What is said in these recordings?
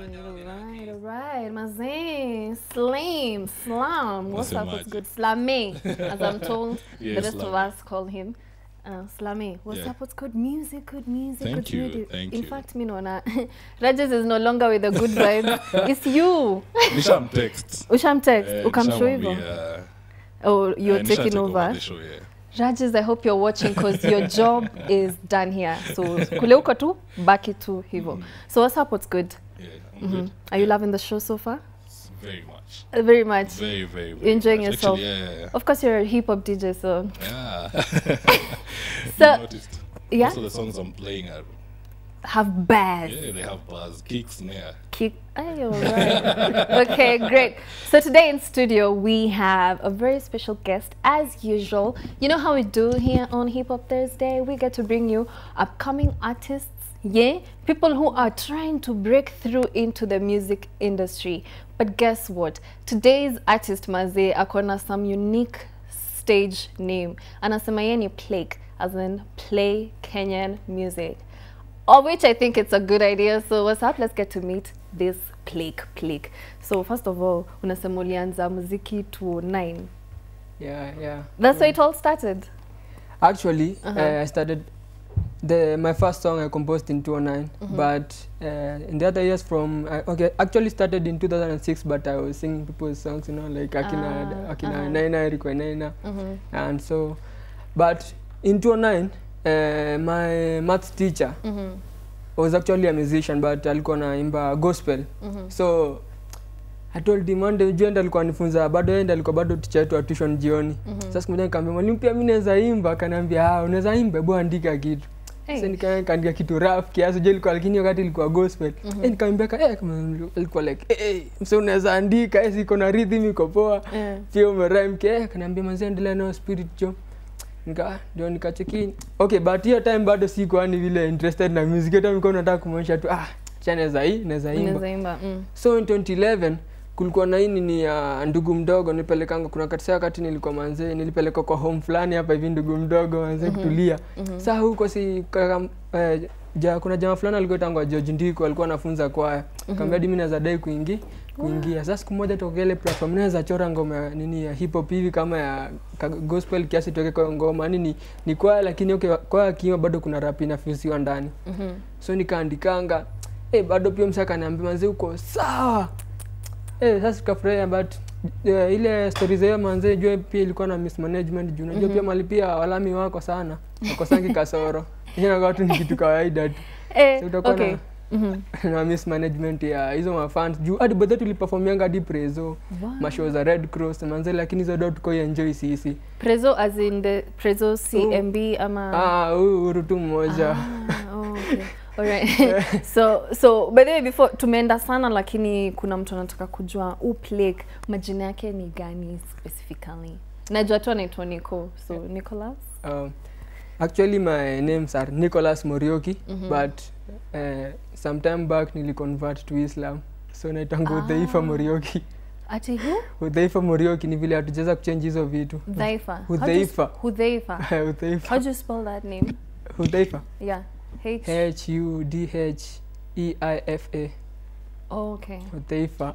Alright, alright. Mazee, Slim, Slam. What's up? What's Unasemaje? good? Slame, as I'm told. Yeah, the rest of Slame. us call him. Uh, Slame. What's Yeah. up? What's good? Music, good music, Thank good you, music. thank In you. fact, me no na. Rajesh is no longer with the good vibe. it's you. nishamtext Usham text. Eh, Ukamshow hivyo. nishamwambia, Oh, you're eh, taking nishatake over. the show, yeah. Rajesh, I hope you're watching because your job is done here. So kule uko tu, baki tu hivyo. So what's up? What's good? Yeah, I'm Mhm. good. Are you loving the show so far? Very much. Uh, Very much. Very, very, very You're enjoying much. yourself? Actually, yeah, yeah, Of course, you're a hip hop DJ, so yeah. So- you noticed. yeah, Most of the songs I'm playing are, have bars. yeah, they have bars, kicks, snare. Kick. Ay, all right. okay, great. So today in studio we have a very special guest, as usual. You know how we do here on Hip Hop Thursday. We get to bring you upcoming artists. Yeah, people who are trying to break through into the music industry. But guess what? Today's artist Maze akona some unique stage name. Anasema yeye ni Plague, as in play Kenyan music. Of which I think it's a good idea. So what's up? Let's get to meet this Plague Plague. So first of all, unasema ulianza muziki 2009. Yeah, yeah. That's where it all started. Actually, Uh-huh. uh, I started the my first song I composed in 2009, Mhm. but uh, in the other years from I, okay, actually started in 2006, but I was singing people's songs, you know, like Akina Ah, Akina uh-huh. Naina, Eriko Naina, Mhm. and so, but in 2009, uh, my maths teacher Mhm. was actually a musician, but alikuwa naimba gospel, Mhm. so I told him one day, juu enda alikuwa anifunza bado yeye ndiye alikuwa bado teacher wetu wa tuition jioni. Mhm. Sasa siku moja nikamwambia mwalimu, pia mimi naweza imba. Akaniambia ah, unaweza imba, hebu andika kitu. Sasa Hey. nika- nikaandika kitu rough kiasi, je ilikuwa lakini wakati ilikuwa gospel. Mhm. Eh, nikamwambia ka eh, kama ilikuwa like eh, eh mse unaweza andika, eh, iko na rhythm iko poa. Eh. Pia umerhyme ke, eh, akaniambia manzi endelea nayo spirit jo. Nika ndio nikacheki. Okay, but hiyo time bado sikuwa ni vile interested na music. Hata nilikuwa nataka kumwonyesha tu ah, cha naweza hii, naweza imba. Unaweza imba. Mm. So in 2011 kulikuwa na hii nini ya ndugu mdogo nilipelekanga, kuna wakati saa wakati nilikuwa manzee, nilipelekwa kwa home fulani hapa hivi, ndugu mdogo manzee kutulia. Mhm. Saa huko si kaka, eh, ja, kuna jamaa fulani alikuwa tangwa George Ndiko alikuwa anafunza kwaya. Kaambia hadi mimi naweza dai kuingia kuingia. Sasa siku moja toka ile platform naweza chora ngoma ya nini ya hip hop hivi kama ya ka- gospel kiasi tuweke kwa ngoma. Yaani ni ni kwaya lakini okay, kwaya kiwa bado kuna rap inafusiwa ndani Mhm. so nikaandikanga eh bado pia msaka niambia manzi uko sawa eh sasa tukafurahia but uh, ile story za hiyo manzi jua pia ilikuwa na mismanagement juu unajua pia mali pia walami wako sana wakosangi kasoro hiyo watu ni kitu kawaida tu Eh, So utakuwa okay. na- Mhm. na mismanagement ya hizo mafans juu hadi bedhe tuliperformianga hadi prezo Wow. mashow za red cross manzi lakini hizo do tuko enjoy sisi Prezo as in the Prezo CMB ama ah huyu huru tu mmoja Ah, oh, okay. Alright. so so by the way before tumeenda sana lakini kuna mtu anataka kujua u Plague majina yake ni gani specifically najua tu anaitwa Nico so Nicholas Um, actually my names are Nicholas Morioki Mhm. but uh, sometime back niliconvert to Islam so naitanga Ah. Udhaifa Morioki. ati who Udhaifa Morioki ni vile hatujaweza kuchange hizo vitu. Dhaifa How do you Hudhaifa. sp- Hudhaifa Udhaifa. how do you spell that name Udhaifa. yeah H H U D H E I F A. oh, okay Udhaifa.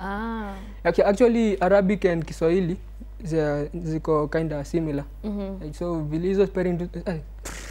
ah Okay, actually Arabic and Kiswahili zi- ziko kind of similar. mhm Like, so vile hizo spelling tu- eh,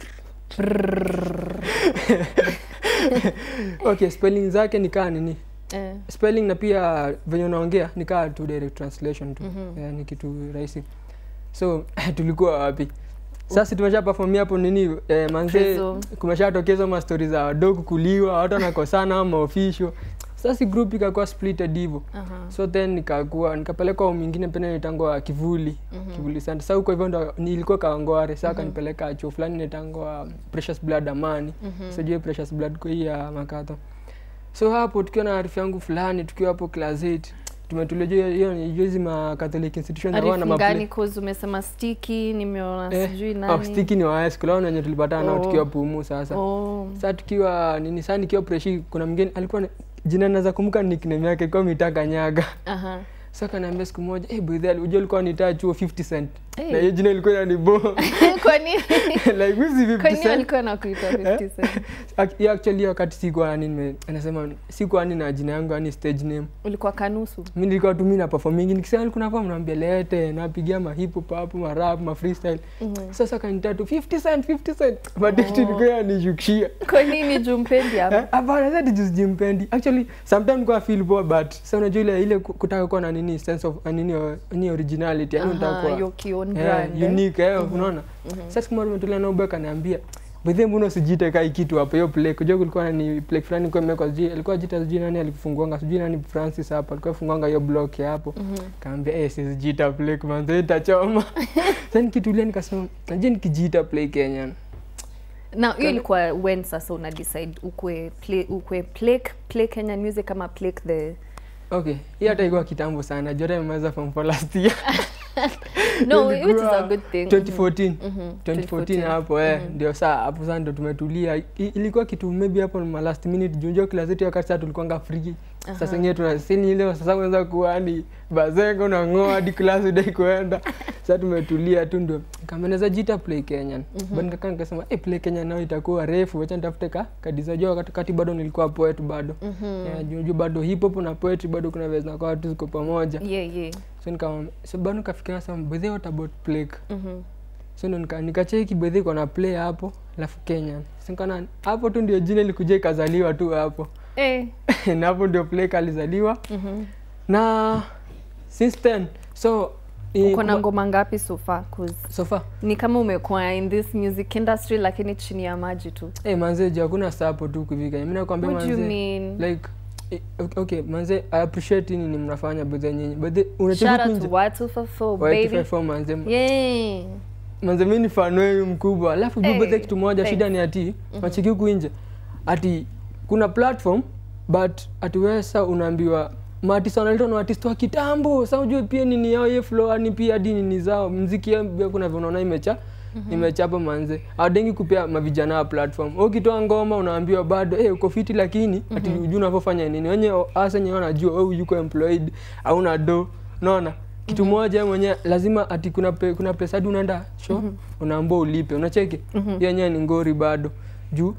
okay, spelling zake ni kaa nini? eh spelling na pia venye unaongea ni kaa tu direct translation tu Mhm. yeah, ni kitu rahisi so tulikuwa wapi sasa tumesha perform hapo nini eh, manze Prezo. kumeshatokeza ma story za wadogo kuliwa watu wanakosana ama official sasa group ikakuwa splitted hivyo aha so then nikakuwa nikapelekwa home ingine pena nitangwa kivuli Mhm. kivuli sana sasa huko hivyo ndo nilikuwa kawangware sasa kanipeleka chuo fulani nitangwa precious blood amani Mhm. sijui precious blood kwa hii ya makato so hapo tukiwa na arifu yangu fulani tukiwa hapo class 8 tumetulia juu ya- hiyo ni hizi ma catholic institutions hawa na Arifu gani maple cause umesema sticky nimeona Eh, sijui oh, nani stiki ni wa high school hao wenye tulipatana nao Oh. tukiwa pumu sasa oh sasa tukiwa nini sasa nikiwa preshi kuna mgeni alikuwa na- jina naweza kumbuka nickname yake ilikuwa mitaka nyaga aha sasa kaniambia siku moja eh hey, bidhaa unajua alikuwa nitaa chuo 50 cent Hey. na hiyo jina ilikuwa inanibo kwa nini like mi si 50 kwa nini Cent. walikuwa nakuita 50 cent Ac- hiyo actually hiyo wakati sikuwa yani nime- anasema sikuwa yani na jina yangu yani stage name ulikuwa kanusu mi nilikuwa tu mi na performingi nikisema kuna kwa mnaambia lete napigia ma hip hop hapo ma rap ma freestyle Mhm. sasa kanita tu 50 cent 50 cent but it ilikuwa yanishukishia kwa nini jumpendi Eh, hapa hapana sasa just jimpendi actually sometimes kwa feel poor but sasa unajua ile ile ku- kutaka kuwa na nini sense of uh, nini uh, nini originality yani unataka Aha, kuwa your own eh, brand eh? unique eh unaona sasa siku moja tumetulia na ubeka kaniambia Bethe mbona usijiite kai kitu hapo hiyo play kujua kulikuwa na ni play fulani kwa imewekwa sijui alikuwa jita sijui nani alifunguanga sijui nani Francis hapo alikuwa funguanga hiyo block ya hapo Mhm. kaambia eh sijiita play manze itachoma sasa nikitulia nikasema najua nikijiita play Kenya na hiyo ilikuwa when sasa una decide ukwe play ukwe play play Kenyan music ama play the okay hii hata ilikuwa kitambo sana jota imeweza form for last year no which is a Ilikuwa good thing 2014 Mhm. 2014 hapo eh ndio saa hapo sasa ndo tumetulia I- ilikuwa kitu maybe hapo ma last minute junjo kila zetu wakati sasa tulikuwanga free sasa ngine tunasini ile sasa unaweza kuwa ni bazengo na ngoa hadi class udai kuenda sasa tumetulia tu ndio kameneza jita play Kenyan but nikakaa nikasema eh play Kenyan nao itakuwa refu acha nitafute ka kadiza jua wakati kati bado nilikuwa poet bado Mhm. yeah, junjo bado hip hop na poetry bado kuna vile zinakuwa watu ziko pamoja yeah yeah so nika so bado nikafikiria sasa bethe what about play Mhm. so ndo nika- nikacheki bedhi iko na play hapo alafu kenya sikana hapo tu ndio jina ilikuja ikazaliwa tu hapo eh na hapo ndio play alizaliwa mhm na since then so i- uko na kuma- ngoma ngapi so far cause so far ni kama umekuwa in this music industry lakini chini ya maji tu eh manze je hakuna sapo tu kuvika mimi nakwambia what do you manze mean like eh, okay manze i appreciate nini mnafanya bedhi nyinyi bedhi shout unacheki out kunje to watu for four White baby 54 manze yeah manze mi ni fan wenu mkubwa alafu Hey, hey, bedhe kitu moja thanks. shida ni ati mm-hmm. machiki huku nje ati kuna platform but ati wewe sasa unaambiwa maartist wanaletwa na artist wa kitambo sa ujue pia nini yao ye flow ni pia hadi nini zao mziki yao pia kuna vinaona imecha mm-hmm. imechapa manze adengi kupea mavijana wa platform Wewe ukitoa ngoma unaambiwa bado hey, uko fiti lakini ati mm-hmm. ujui unavyofanya nini wenye hasa wenye wanajua wewe yuko employed au na do unaona kitu moja mwenye lazima ati kuna pe, kuna pesa hadi unaenda show unaambua ulipe unacheki mm yenyewe ni ngori bado juu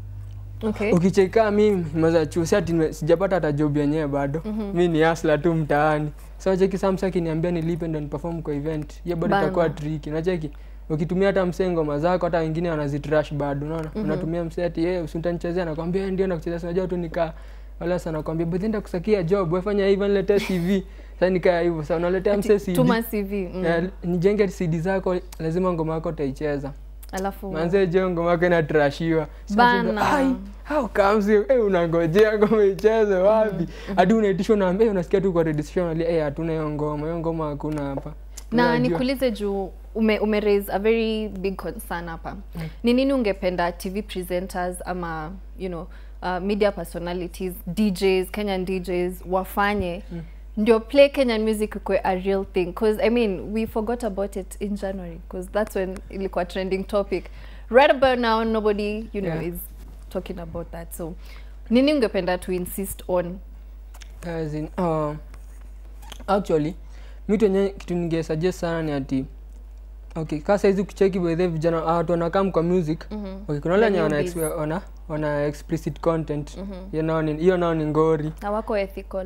okay ukicheka mimi maza chuo si ati nime- sijapata hata job yenyewe bado mi ni asla tu mtaani so cheki samsa akiniambia nilipe ndo niperform kwa event hiyo bado Bana. itakuwa triki nacheki ukitumia hata msee ngoma zako hata wengine wanazitrash bado unaona unatumia msee ati yeye usitanichezea nakwambia "Eh, ndio nakuchezea sinajua tu nikaa wala sana nakwambia but enda kusakia job wefanya hivyo niletee cv sasa nikaa hivyo sasa unaletea msee CD tuma cv mm. Eh, nijenge cd zako lazima ngoma yako utaicheza alafu manze jo ngoma yako inatrashiwa So Bana. unasema, "Ai, how comes you hey, unangojea ngoma icheze wapi hadi unaitishwa na hey, unasikia tu kwa radio station wali hey, hatuna hiyo ngoma hiyo ngoma hakuna hapa na Unajua. nikuulize juu ume, ume raise a very big concern hapa ni nini ungependa tv presenters ama you know uh, media personalities djs kenyan djs wafanye ndio play kenyan music ikwe a real thing because i mean we forgot about it in january because that's when ilikuwa trending topic right about now nobody you know Yeah. is talking about that so nini ungependa to insist on As in, uh, actually mitu enye kitu ningesuggest sana ni ati okay kaa saizi ukicheki bedhe vijana ah, watu wanakam kwa music Mhm. okay, kuna wale wenye wana, newbies. exp- wana, wana explicit content hiyo nao ni- hiyo nao ni ngori na wako ethical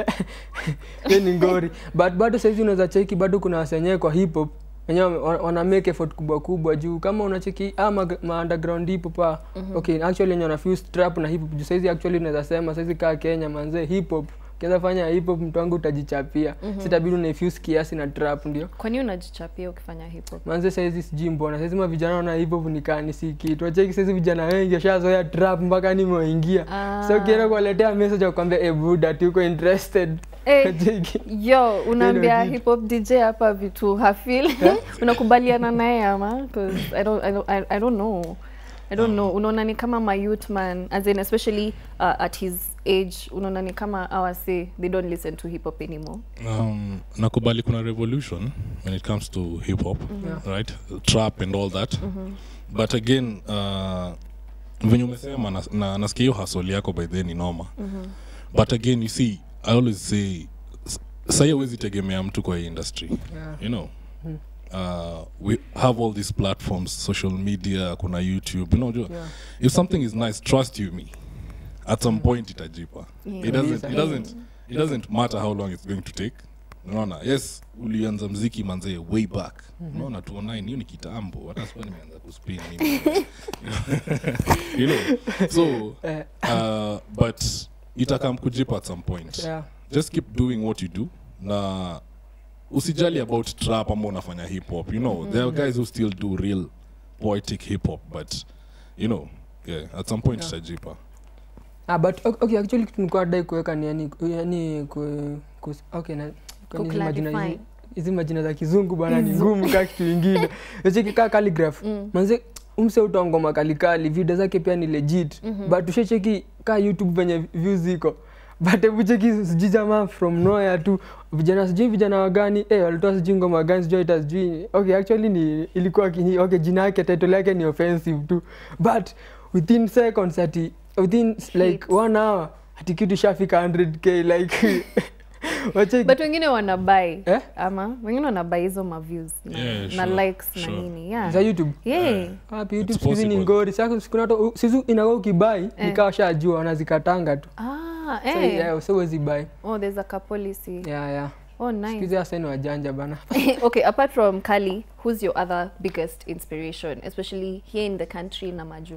hiyo ni ngori but bado saizi unaweza cheki bado kuna wasenyewe kwa hip hop wenyewe wana wana make effort kubwa kubwa juu kama unacheki ama ma underground hip hop ah, okay actually wenye wana fuse trap na hip hop juu saizi actually unaweza sema saizi kaa Kenya manze hip hop ukiweza fanya hip hop mtu wangu utajichapia sitabidi unaifuse kiasi na trap ndio kwani unajichapia ukifanya hip hop manze saizi sijui mbona saizi ma vijana wana hip hop nikani si kitu wacheki saizi vijana wengi washazoea trap mpaka nimeingia Ah. so ukienda kuwaletea message wakwambia e buda tuko interested Eh, Wacheki. yo unaambia kitu. hip hop dj hapa vitu hafil unakubaliana naye ama 'Cause I don't, I, don't, I, I don't know I don't know unaona ni kama my youth man as in especially uh, at his age unaona ni kama awase they don't listen to hip hop anymore um, nakubali kuna revolution when it comes to hip hop right trap and all that but again uh, venye umesema na, na, nasikia hiyo hasoli yako by then ni noma but again you see i always say s- sahi awezi tegemea mtu kwa hii industry Yeah. you know uh, we have all these platforms social media kuna youtube you know jua, Yeah. if something is nice trust you me at some point itajipa Yeah. it doesn't it Kabisa. doesn't it doesn't matter how long it's going to take unaona yes ulianza mziki manzee way back unaona 209 hiyo ni kitambo hata sikuwa nimeanza kuspin mimi you know so Eh, uh, but itakam kujipa at some point yeah. just keep doing what you do na usijali about trap ama unafanya hip hop you know there are guys who still do real poetic hip hop but you know yeah at some point Yeah. itajipa Ah, but o- okay, actually kitu nilikuwa nadai kuweka ni yani, yani ku, ku, okay, na, kwani hizi majina Kuclarify. hizi- hizi majina za kizungu bana ni Hizo. ngumu kaa kitu ingine echeki kaa calligraph Mm. manze umse utoa ngoma kalikali video zake pia ni legit Mhm. but ushecheki kaa youtube venye views ziko but hebu cheki sijui jamaa from nowhere tu vijana sijui vijana wagani eh walitoa sijui ngoma gani sijui ita sijui okay actually ni ilikuwa kini, okay jina yake title yake ni offensive tu but within seconds ati within like Hits. one hour ati kitu shafika 100k like wacheki but wengine wanabai Eh? ama wengine wanabai hizo maviews na, Yeah, na sure, likes na sure. nini yeah. za youtube yeah. wapi youtube It's siku hizi ni possible. ngori sasa siku nato sizu inakuwa ukibai Eh. nikawa shajua wanazikatanga tu ah, so, eh. yeah, so huwezi buy oh there's a car policy yeah yeah oh siku nice hizi hasa ni wajanja bana okay apart from kali who's your other biggest inspiration especially here in the country na maju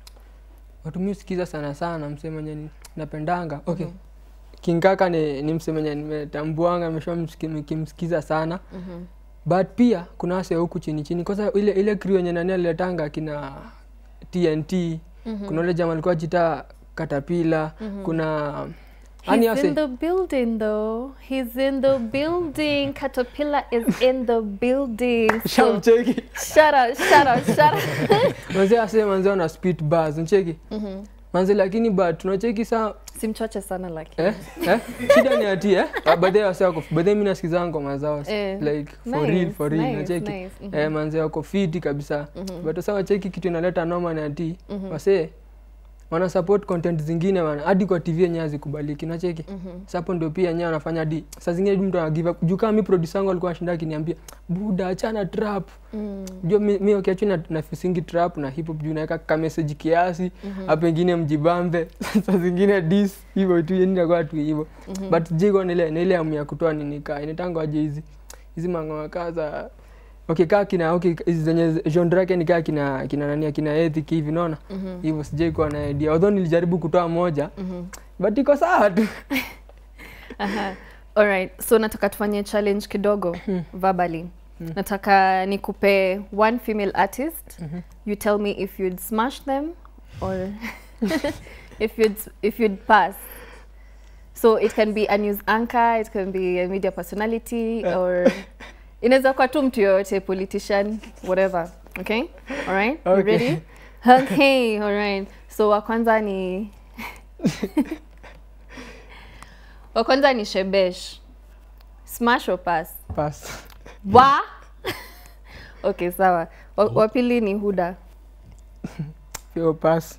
watu mi usikiza sana sana msemenye ni- napendanga okay kinkaka ni, ni msemenye nimetambuanga nimesha nikimsikiza sana Mhm. but pia kuna wase huku chini chini kwanza ile ile crew yenye nani aliletanga kina tnt Mhm. kuna ule jama alikuwa jita katapila Mhm. kuna yani He's wase in the building though. He's in the building. Caterpillar is in the building. So, shamcheki shut up, shut up, shut up. manze ase manze wana spit bars ncheki Mhm. manze lakini but tunacheki saa Simchoche sana lakini. eh, eh? shida ni ati eh? Ah, baadaye wase wako baadaye mi nasikiza ngoma zao Eh, like for real for real nice, nacheki nice. Mhm. eh, manze wako fiti kabisa Mhm. but sasa wacheki kitu inaleta noma ni ati Mhm. wasee wana support content zingine wana hadi kwa tv yenyewe hazikubaliki nacheki Mhm. Sasa hapo ndio pia yenyewe wanafanya hadi saa zingine hadi mtu anagive up juu kama mi producer wangu alikuwa anashinda akiniambia buda achana trap Mm. jua mi, mi ukiachwa na nafisingi trap na hip hop juu naweka ka message kiasi Mhm. hapo ingine mjibambe saa zingine dis hivyo tu yani inakuwa tu hivyo Mhm. but jiko nile nile amu ya kutoa nini kaa inatango aje hizi hizi mangoma kaa za okay kaa kina okay hizi zenye genre yake ni kaa kina kina nani kina ethic hivi naona Mhm. hivyo sijai kuwa na idea although nilijaribu kutoa moja Mhm. but iko sawa tu Aha. Alright, so nataka tufanye challenge kidogo verbally. Nataka nikupe one female artist. You tell me if you'd smash them or if you'd if you'd pass. So it can be a news anchor, it can be a media personality or inaweza kuwa tu mtu yoyote politician whatever. Okay? Alright? You Okay. ready? Okay, alright. So wa kwanza ni wa kwanza ni Shebesh. Smash or pass? pass Wa? okay, sawa. Wa, wa pili ni Huda. Pio pass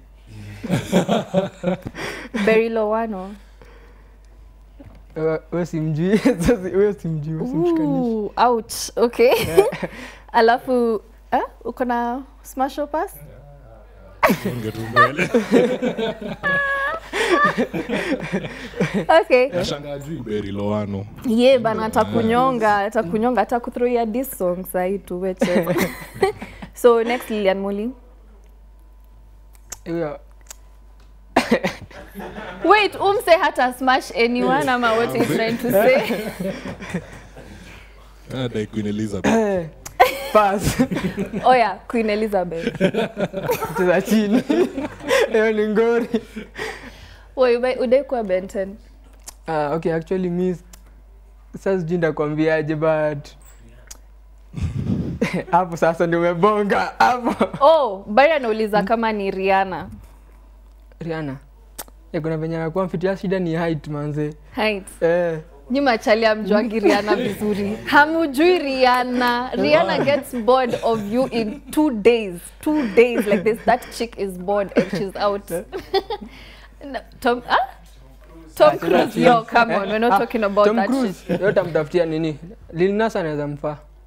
Berry Lowano. Wewe- wewe simjui sasa wewe simjui wewe simshikanishi Ooh, ouch. Okay. Alafu eh, uko na smash or pass? Songe tu mbele. Okay. Nashangaa juu Berry Lowano. Ye bana atakunyonga, atakunyonga, atakuthroia this song sahi tuweche. so next Lilian Muli. Huyo- Wait, umse hata smash anyone ama what he's trying to say? Ah, dai Queen Elizabeth. Eh, pass Oh yeah, Queen Elizabeth. cheza chini hiyo ni ngori Wait, wait, udai kuwa Benton. Ah, okay actually mi sasa sijui ndakwambiaje but hapo sasa ndio umebonga hapo Oh, Bari anauliza kama ni Rihanna. riana Eh, kuna venye nakuwa mfitia shida ni height manze Height. eh, Nyi machali amjuangi Rihanna vizuri. Hamujui Rihanna. Rihanna gets bored of you in two days. Two days like this. That chick is bored and she's out. No, Tom, ah? Tom Cruise, yo, come on. We're not Ah, talking about Tom that Cruise, shit. yote amtafutia nini Lil Nas anaweza mfaa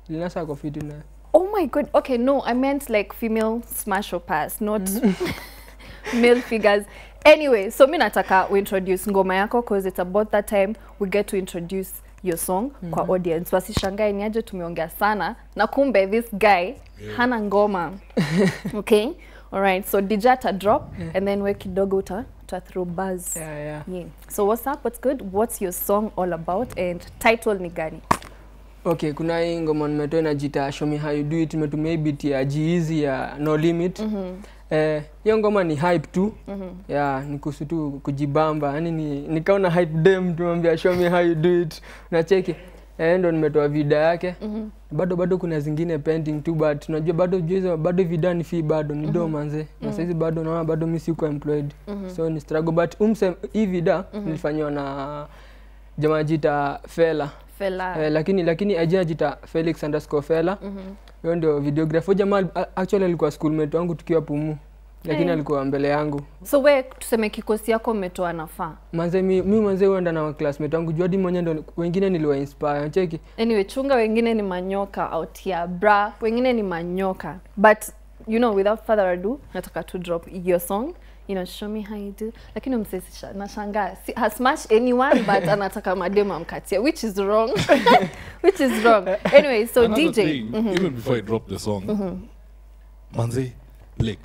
linasa ako fiti na Oh my god. Okay, no, I meant like female smash or pass, not male figures. Anyway, so mi nataka uintroduce ngoma yako cause it's about that time we get to introduce your song kwa audience. Wasishangae ni aje tumeongea sana na kumbe this guy hana ngoma. okay? Alright, so DJ ata drop and then we kidogo uta, uta throw buzz. yeah, yeah. Yeah. So what's up? What's good? What's your song all about and title ni gani? okay kuna hii ngoma nimetoa inajita show me how you do it imetumia hii beat ya jiizi ya no limit eh, hiyo ngoma ni hype tu ya ni kuhusu tu kujibamba yani ni, nikaona hype dem tumwambia show me how you do it nacheki eh, ndo nimetoa vida yake bado bado kuna zingine pending tu but unajua bado juizo bado vida ni fee bado ni do manze na saizi bado naona bado mi siko employed so ni struggle but umse hii vida nilifanywa na jamaa jita fela Fela. Eh, lakini lakini ajina jita Felix underscore Fela. Huyo ndio videographer. Huyo jamaa a- actually alikuwa schoolmate wangu tukiwa Pumu. Lakini Hey. alikuwa mbele yangu. So we tuseme kikosi yako umetoa nafaa. Manze mi, mi manze huenda na classmate wangu. Juu hadi mwenyewe ndo wengine niliwa inspire. Cheki. Anyway, chunga wengine ni manyoka out here, bra. Wengine ni manyoka. But you know, without further ado, nataka to drop your song. You know, show me how you do. Lakini umsesisha nashangaa. Si, has smash anyone but anataka mademu amkatia, which is wrong. which is wrong. Anyway, so Another DJ. thing, even before I drop the song, manze, Blake,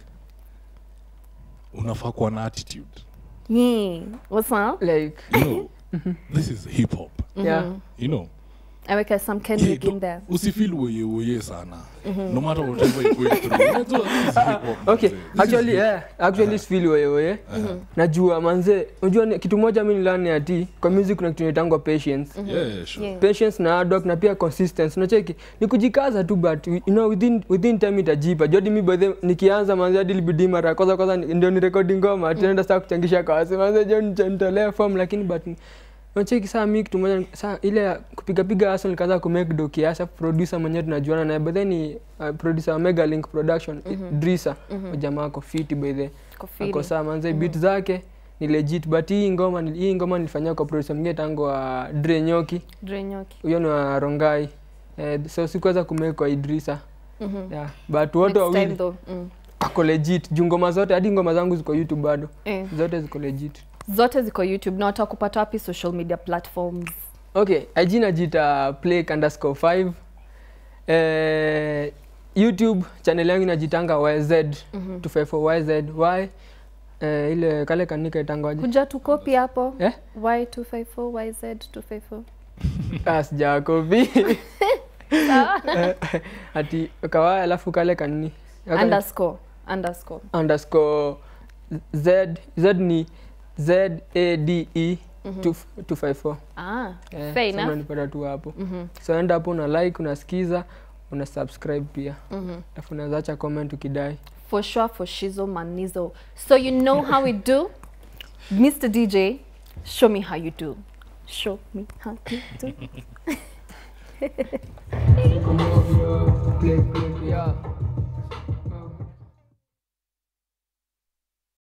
unafaa kuwa na attitude. Yeah. What's up? Like You know, this is hip hop. yeah. You know, I weka some yeah, Kendrick in don't- there. usifeel weye weye sana. No matter whatever you're going through. Unajua, this is hip hop, Okay, manze. This is actually hip- yeah, actually sifili wewe wewe. Najua manze, unajua ni- kitu moja mimi nilani ati kwa music kuna kitu inaitangwa patience. Yeah, sure. Yeah. patience na hard work na pia consistency unacheki ni kujikaza tu but you know within within time itajipa jodi mi by the nikianza manzi hadi libidi mara ya kwanza kwanza ni- ndio ni rekodi ngoma tunaenda saa kuchangisha kwa wasi manzi jo nitolea form lakini but unacheki saa mi kitu moja saa ile ya kupiga piga hasa nikaanza ku make do kiasi afu producer mwenyewe tunajuana naye but then ni uh, producer wa Mega Link Production Drisa jamaa ako fit by the Kofili. ako saa manze beat zake ni legit but hii ngoma ni- hii ngoma nilifanyia kwa producer mwingine tangu wa Dre Nyoki Dre Nyoki. huyo ni wa Rongai eh, so sikuweza kumake kwa Idrisa Mhm. yeah. but wote Next time wawili though. Mm. ako legit juu ngoma zote hadi ngoma zangu ziko YouTube bado Eh. zote ziko legit Zote ziko YouTube na watakupata wapi social media platforms? okay IG najita play underscore 5 eh, YouTube channel yangu inajitanga YZ 254 YZ Y eh, ile kale kanika itangwaje Kuja tu copy hapo. eh Y254 YZ254. Ah, sijakopi Sawa. ati kawaya alafu kale kanini Underscore. Underscore. underscore z z ni z a d e 254 Ah, Eh, fair so enough. unanipata tu hapo Mhm. so enda hapo una like unasikiza una subscribe pia Mhm. alafu unaweza acha comment ukidai For sure for Shizo Manizo. So you know how we do? Mr. DJ, show me how you do. Show me how you do. yeah.